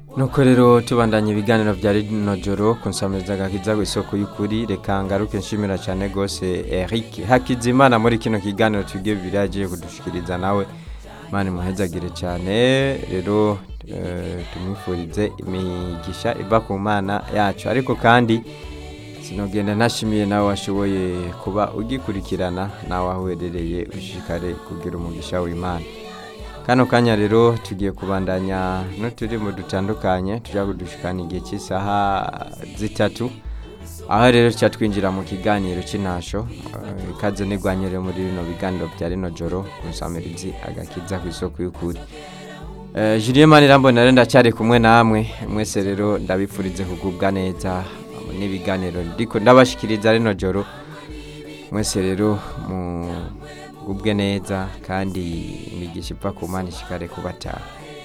nuko rero tubandanya ibiganiro bya rino joro ku nsamirizagakiza ku isoko y'ukuri reka ngaruke nshimira cyane rwose Eric Hakizimana muri kino kiganiro tugiye bibiri yagiye kudushikiriza nawe mani muhezagire cyane rero eh, tumwifurize imigisha iva ku mana yacu ariko kandi sinogenda ntashimiye nawe washoboye kuba ugikurikirana nawe aho uherereye ushishikare kugira umugisha w'imana kano kanya rero tugiye kubandanya n'uturimo dutandukanye tujya kudushikana igihe cy'isaha zitatu aho rero tuca twinjira mu kiganiro cy'intasho eh, ikaze nigwanyere muri bino biganiro bya rino joro ku nsamirizi agakiza ku isoko y'ukuri Eh, Julien Manirambona rero ndacyari kumwe namwe mwese rero ndabifurize kugubwa neza n'ibiganiro ndiko ndabashikiriza rino joro mwese rero mugubwe neza kandi imigisha iva ku mana ishikare kubatanga